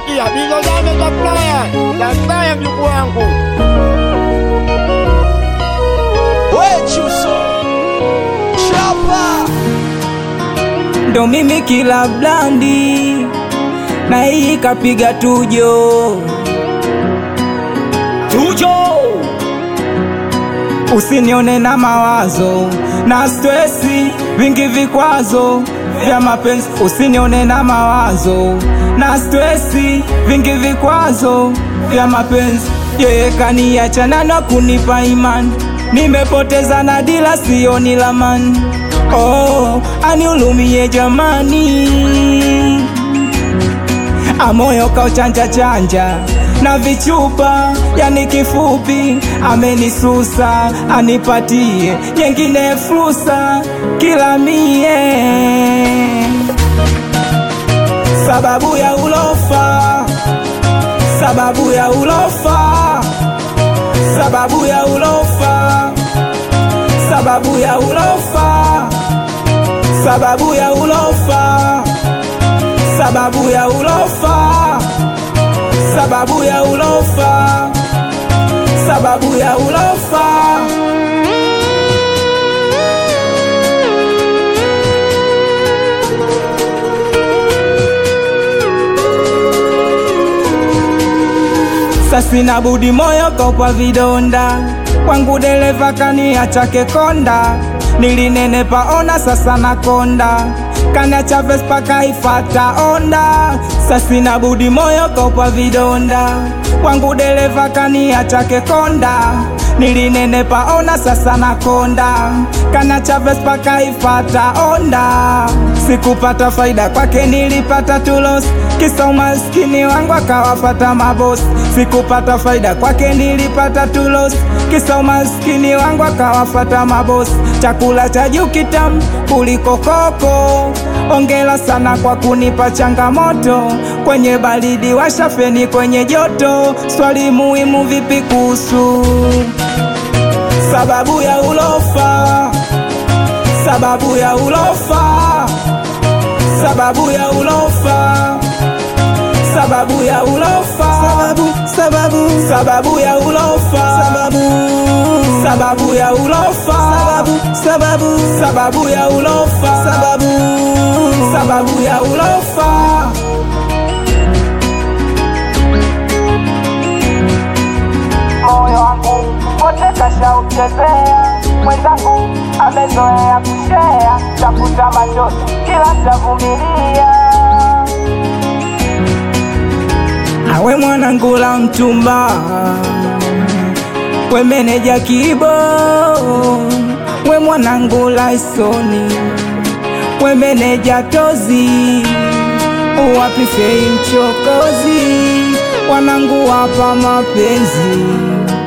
Sikia bizo zame za playa za playa, mjukuu wangu Wechuso Chapa ndo mimi kila blandi na hii kapiga tujo tujo, usinione na mawazo na stresi vingi vikwazo vya mapenzi, usinione na mawazo na stresi vingi vikwazo vya mapenzi. Yeye kaniachana na kunipa imani, nimepoteza na dila sioni lamani. Oh, aniulumie jamani, amoyo kauchanja chanja na vichupa, yani kifupi amenisusa, anipatie nyengine fursa kila mie, sababu ya ulofa, sababu ya ulofa, sababu ya ulofa, sababu ya ulofa, sababu ya ulofa, sababu ya ulofa, sababu ya ulofa, sababu ya ulofa. Sasina budi moyo kopa vidonda kwangu dereva kaniacha kekonda nilinenepa ona sasa nakonda kaniacha Vespa kaifata onda sasina budi moyo kopa vidonda kwangu dereva kaniacha kekonda nilinenepa ona sasa nakonda kaniacha Vespa kaifata onda sikupata faida kwake nilipata tulos kisa umaskini wangu akawafata mabosi sikupata faida kwake nilipata tulos kisa umaskini wangu akawafata mabosi chakula cha juu kitamu kuliko koko ongela sana kwa kunipa changamoto kwenye baridi washafeni kwenye joto swali muhimu vipi kuhusu sababu ya ulofa sababu ya ulofa sababu ya ulofa sababu ya ulofa sababu sababu sababu ya ulofa sababu sababu ya ulofa sababu sababu sababu ya ulofa sababu sababu ya ulofa moyo wangu wote kashauchezea, mwenzangu amezoea kushea, tafuta machozi kila tavumilia. Awe mwanangu la mtumba, we meneja kibo, we mwanangu la isoni, we meneja tozi, wapi fei mchokozi, wanangu wapa mapenzi